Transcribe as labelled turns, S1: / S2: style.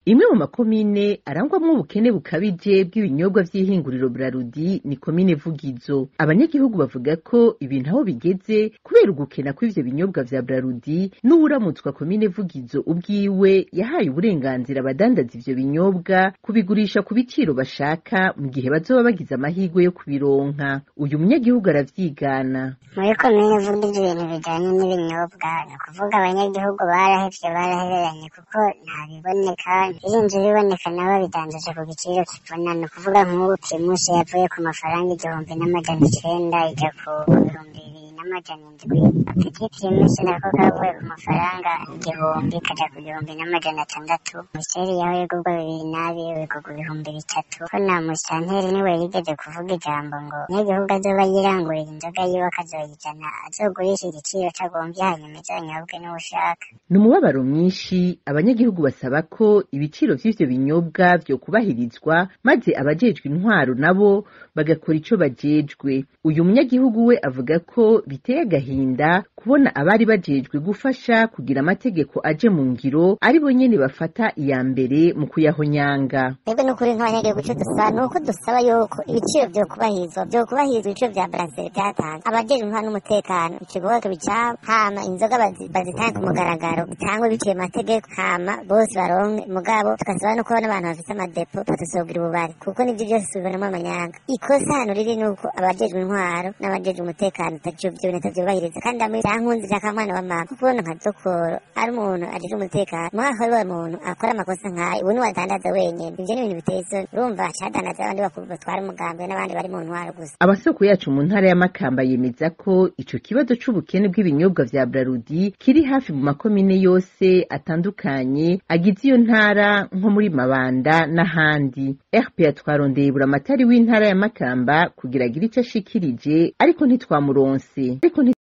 S1: imwe mu makomine arangwamwo ubukene bukabije bw'ibinyobwa vy'ihinguriro Brarudi ni komine Vugizo abanyagihugu bavuga ko ibintu aho bigeze kubera ugukena kw'ivyo binyobwa vya Brarudi n'uwuramutswa komine Vugizo ubwiwe yahaye uburenganzira abadandaza ivyo binyobwa kubigurisha ku biciro bashaka mu gihe bazoba bagize amahirwe yo kubironka uyu munyagihugu aravyigana
S2: muri komine Vugizo ibintu bijanye n'ibinyobwa ni ukuvuga abanyagihugu barahevye barahereranye kuko nta biboneka birinze biboneka nabo babidandaje ku giciro kivuna ni ukuvuga nk'ubu primus yavuye ku mafaranga igihumbi n'amajana icenda ija ku bihumbi bibiri n'amajana indwi petit primus nako kavuye ku mafaranga igihumbi kaja ku gihumbi n'amajana atandatu miseri yaho yigurwa bibiri n'abiri wigurwa ibihumbi bitatu ko na musanteri niwe yigeze kuvuga ijambo ngo umunyagihugu azoba yirangurira inzoga yiwe akazoyijana azogurisha igiciro cagomvye hanyuma izonyobwe n'uwushaka
S1: ni umubabaro mwinshi abanyagihugu basaba ko ibiciro vy'ivyo binyobwa vyokubahirizwa maze abajejwe intwaro nabo bagakora ico bajejwe uyu munyagihugu we avuga ko biteye agahinda kubona abari bajejwe gufasha kugira amategeko aje mu ngiro ari bo nyene bafata iya mbere mu kuyahonyanga
S3: twebwe n'ukuri nk'abanyagihugu ico dusaba ni uko dusaba yuko ibiciro vyokubahirizwa vyokubahirizwa ibiciro vya braseri vyatanzwe abajejwe intwaro n'umutekano ikigoba kibicaba hama inzoga bazi- bazitange ku mugaragaro bitangwe biciye mu mategeko hama bose baronke mugabo tugasaba no kubona abantu bafise amadepo batusogira ububari kuko nivyo vyose tubibonamo amanyanga ikosa hano riri ni uko abajejwe intwaro n'abajejwe umutekano ivyo bintu atavyubahiriza kandi amwe vyankunze vya kamwana wa mama kuko ubona nka dokoro ari umuntu ajejwe umutekano mwaka ari wa muntu akora amakosa nk'ayo ubu niwe adandaza wenyene ivyo ni ibintu biteye isoni urumva acadandaza abandi bakuru batwara umugambi n'abandi bari mu ntwaro gusa
S1: amasoko yacu mu ntara ya Makamba yemeza ko ico kibazo c'ubukene bw'ibinyobwa vya Brarudi kiri hafi mu makomine yose atandukanye agize iyo ntara nko muri Mabanda n'ahandi RPA twarondeye buramatari w'intara ya Makamba kugira agire ico ashikirije ariko ntitwamuronse ariko